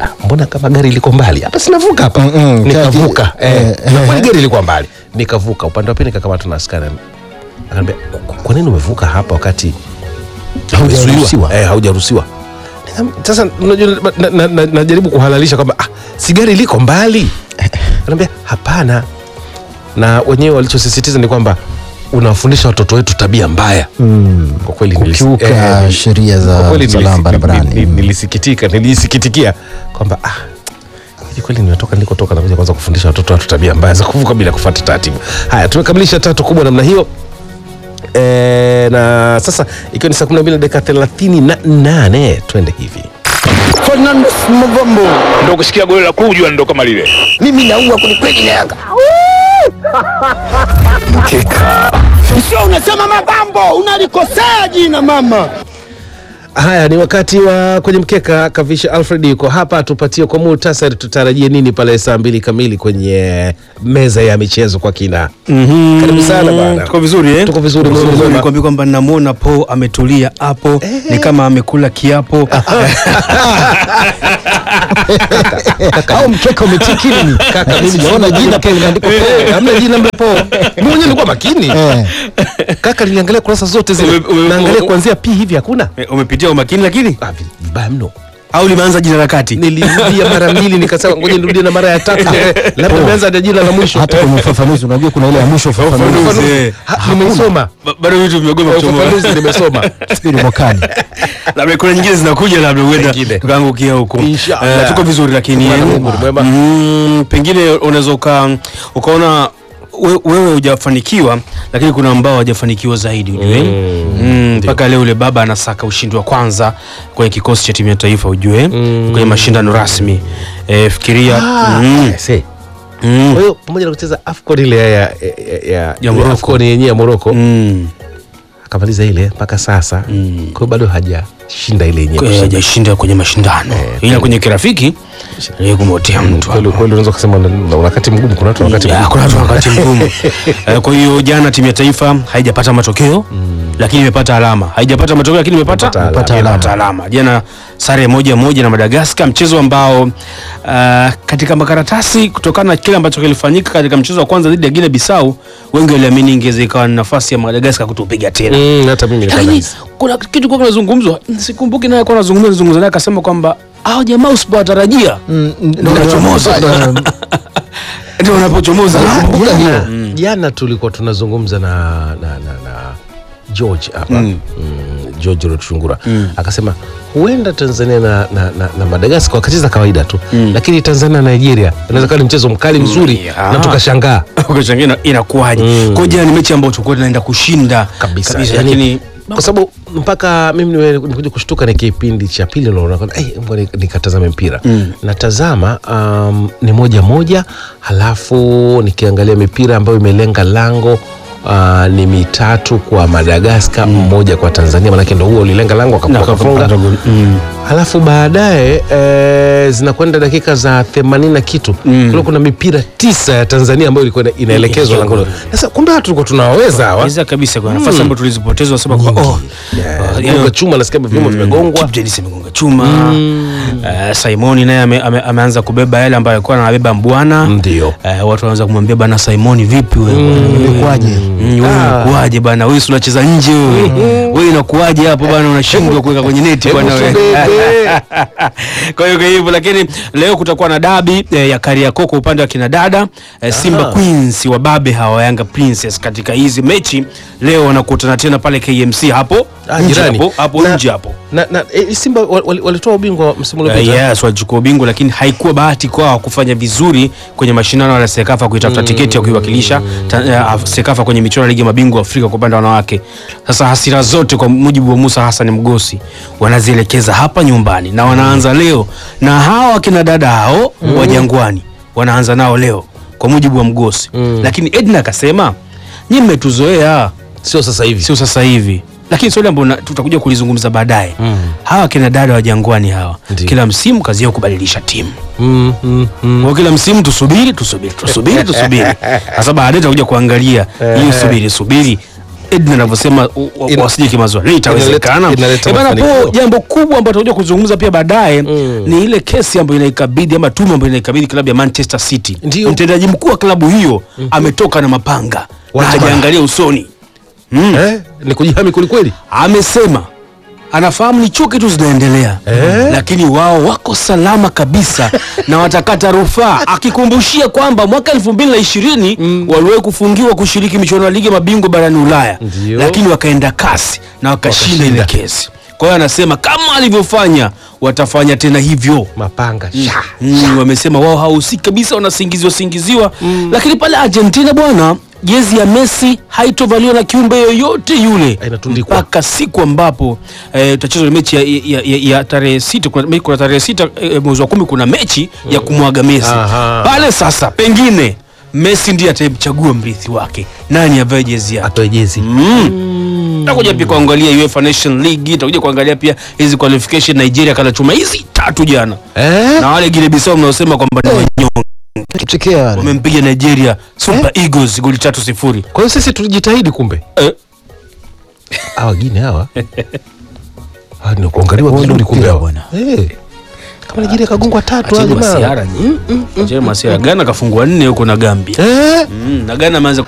"Ah, mbona kama gari liko mbali hapa sinavuka hapa Mm-mm, nikavuka kati- eh, eh, na eh. kweli gari ilikuwa mbali nikavuka upande wa pili nikakamatwa na askari akaniambia "Kwa- kwa nini umevuka hapa wakati Haujaruhusiwa. umezuiwa?" eh, haujaruhusiwa Nikam- sasa unajua na- na- na- najaribu kuhalalisha kwamba ah, si gari liko mbali anaambia hapana na wenyewe walichosisitiza ni kwamba unawafundisha watoto wetu tabia mbaya Mm. kwa kweli nilisi- Kukiuka eh, sheria kwa za kweli usalama nilisi- barabarani. nili- nili- nilisikitika nilisikitikia kwamba ah, hivi kweli nimetoka nilikotoka nakuja kwanza kufundisha watoto watu tabia mbaya za kuvuka bila kufuata taratibu haya tumekamilisha tatu kubwa namna hiyo e, na sasa ikiwa ni saa 12 na dakika thelathini na nane twende hivi Fernand Mavambo, ndo kusikia goli la kujua ndo kama lile mimi naua kwelikweli na Yanga. Sio unasema Mavambo, unalikosea jina mama. haya ni wakati wa kwenye mkeka kavisha alfred yuko hapa tupatie kwa muhtasari tutarajie nini pale saa mbili kamili kwenye meza ya michezo kwa kina karibu sana bwana Tuko vizuri eh? Tuko vizuri, Tuko Mungu vizuri. mwema. Nikwambia kwamba namwona Po ametulia hapo ni kama amekula kiapo. au mkeka umetikini Kaka, mimi sijaona jina pale limeandikwa Eh, hamna jina mlepo mimi mwenyewe nilikuwa makini Eh. kaka niliangalia kurasa zote zile Ume- ume- naangalia ume- kuanzia p hivi hakuna Eh, Umepitia umakini lakini Ah, vi- vibaya mno au limeanza jina la kati? nilirudia mara mbili nikasema ngoja nirudie na mara ya tatu labda imeanza na jina la mwisho hata kwenye ufafanuzi unajua kuna ile ya mwisho ufafanuzi Ufafanuzi. eh. Ha, nimeisoma Ba- Bado vitu vimegoma kuchomoka. ufafanuzi nimesoma Subiri mwakani Labda kuna nyingine zinakuja labda huenda Pengine. tukaangukia huko. Inshallah. Eh, tuko vizuri lakini Bwana Mungu ni mwema. mm, pengine unaweza uka ukaona we- wewe hujafanikiwa lakini kuna ambao hawajafanikiwa zaidi ujue Mm, mpaka leo ule baba anasaka ushindi wa kwanza kwenye kikosi cha timu ya taifa ujue kwenye mashindano rasmi e, fikiria mm, Se. mm, kwa hiyo pamoja na kucheza afcon ile ya, ya, ya, ya, Ya Morocco. afcon yenyewe ya moroko mm. akamaliza ile mpaka sasa Mm. kwa hiyo bado hajashinda ile yenyewe Kwa- kushinda. hajashinda kwenye mashindano ila kwenye kirafiki aliye kumotea mtu Kweli- hapo. kweli unaweza kusema na- na wakati mgumu kuna watu wakati Ya, mgumu. kuna watu wakati mgumu Eh, kwa hiyo jana timu ya taifa haijapata matokeo lakini imepata alama haijapata matokeo lakini imepata Imepata alama. imepata imepata alama jana sare moja moja na madagaskar mchezo ambao uh, katika makaratasi kutokana na kile ambacho kilifanyika katika mchezo wa kwanza dhidi ya Guinea Bissau wengi waliamini ingeweza ikawa ni nafasi ya madagaskar kutupiga tena Mm, hata mimi nilikuwa lakini nahisi. kuna kitu kwa kinazungumzwa sikumbuki naye kwa nazungumza nazungumza naye akasema kwamba hao jamaa usipowatarajia ndio wanachomoza ndio wanapochomoza Nakumbuka hiyo. jana tulikuwa tunazungumza na, na, na, na george hapa mm. george rochungura akasema huenda tanzania na, na, na, na madagaskar wakacheza kawaida tu lakini tanzania na nigeria inaweza kuwa ni mchezo mkali mzuri yeah. na tukashangaa ukashangaa ina- inakuwaje Mm. kwa jana ni mechi ambayo tulikuwa tunaenda kushinda kabisa, kabisa yani, lakini kwa sababu mpaka mimi niwe- nikuja kushtuka ni kipindi cha pili naona kwamba, "Eh, ngoja ni- nikatazame mpira natazama um, ni moja moja halafu nikiangalia mipira ambayo imelenga lango Uh, ni mitatu kwa madagaskar mmoja kwa tanzania manake ndo huo ulilenga lango Na wakafunga Mm. halafu baadaye e, zinakwenda dakika za themanini na kitu Mm. kule kuna mipira tisa ya tanzania ambayo ilikuwa ina- inaelekezwa Yeah. langoni sasa kumbe watu tulikuwa tunawaweza hawa Weza kabisa kwa nafasi ambayo tulizipoteza wasema kwa oh Yeah, uh, gonga chuma nasikia vyuma vimegongwa Kip Dennis amegonga chuma Eh, Simoni naye ame, ame, ameanza kubeba yale ambayo alikuwa anabeba mbwana ndio Eh, watu wanaanza kumwambia bana Simoni vipi wewe imekuwaje Mm, wewe unakuaje bana wewe si unacheza nje wewe wewe inakuaje hapo bana unashindwa kuweka kwenye neti bana wewe kwa hiyo kwa hivyo lakini leo kutakuwa na dabi eh, ya Kariakoo kwa upande wa kina dada eh, Simba Queens wa babe hawa Yanga Princess katika hizi mechi leo wanakutana tena pale KMC hapo Ah, nje jirani. hapo hapo Na- nje hapo na, na e, simba wal- wal- walitoa ubingwa wa msimu Uh, uliopita yes walichukua ubingwa lakini haikuwa bahati kwao kufanya vizuri kwenye mashindano ya Sekafa kuitafuta tiketi ya kuiwakilisha ta- uh, Sekafa kwenye michuano ya ligi ya mabingwa Afrika kwa upande wa wanawake. Sasa hasira zote kwa mujibu wa Musa Hassan Mgosi wanazielekeza hapa nyumbani na wanaanza leo na hawa kina dada hao wa Jangwani wanaanza nao leo kwa mujibu wa Mgosi, lakini Edna akasema nyinyi mmetuzoea sio sasa hivi sio sasa hivi lakini swali ambalo na- tutakuja kulizungumza baadaye hawa kina dada wa jangwani hawa Ndiyo. kila msimu kazi yao kubadilisha timu mm, mm, mm. kwa kila msimu tusubiri tusubiri tusubiri tusubiri sasa baadaye tutakuja kuangalia hii subiri subiri Edna anavyosema u- u- Ina- wasije kimazoea Leo itawezekana inaleta- inaleta Eh, bana, mafanikio. po jambo kubwa ambalo tutakuja kuzungumza pia baadaye ni ile kesi ambayo inaikabidhi ama tume ambayo inaikabidhi klabu ya Manchester City Ndio. mtendaji mkuu wa klabu hiyo ametoka na mapanga na Wacha hajaangalia usoni eh, ni kujihami kwelikweli amesema anafahamu ni chuki tu zinaendelea Eh? lakini wao wako salama kabisa na watakata rufaa akikumbushia kwamba mwaka elfu mbili na ishirini waliwahi kufungiwa kushiriki michuano ya ligi ya mabingwa barani ulaya Ndio. lakini wakaenda kasi na wakashinda ile Wakashinda. kesi kwa hiyo anasema kama alivyofanya watafanya tena hivyo mapanga sha mm, wamesema wao hawahusiki kabisa wanasingiziwa singiziwa lakini pale argentina bwana jezi ya messi haitovaliwa na kiumbe yoyote yule Inatundikwa. mpaka siku ambapo eh, utachezwa mechi ya, ya, ya, ya tarehe sita kuna, me- kuna tarehe sita eh, mwezi wa kumi kuna mechi ya kumwaga messi Aha. pale sasa pengine messi ndiye atamchagua mrithi wake nani avae jezi yake atoe jezi takuja pia kuangalia UEFA Nation League takuja kuangalia pia hizi qualification Nigeria kana chuma hizi tatu jana eh? na wale Guinea Bissau mnaosema kwamba ni wanyonge Tuchekea wale. wamempiga Nigeria Super Eagles goli tatu sifuri. kwa hiyo sisi tulijitahidi kumbe Eh, hawa gine hawa Ah, ni kuangaliwa Wao vizuri ndio kumbe mpira hawa bwana. Eh. kama Nigeria kagongwa tatu acheni hawa jamaa. masiara nyinyi. Acheni masiara. Ghana kafungwa nne huko na Gambia. eh? Mm, na Ghana ameanza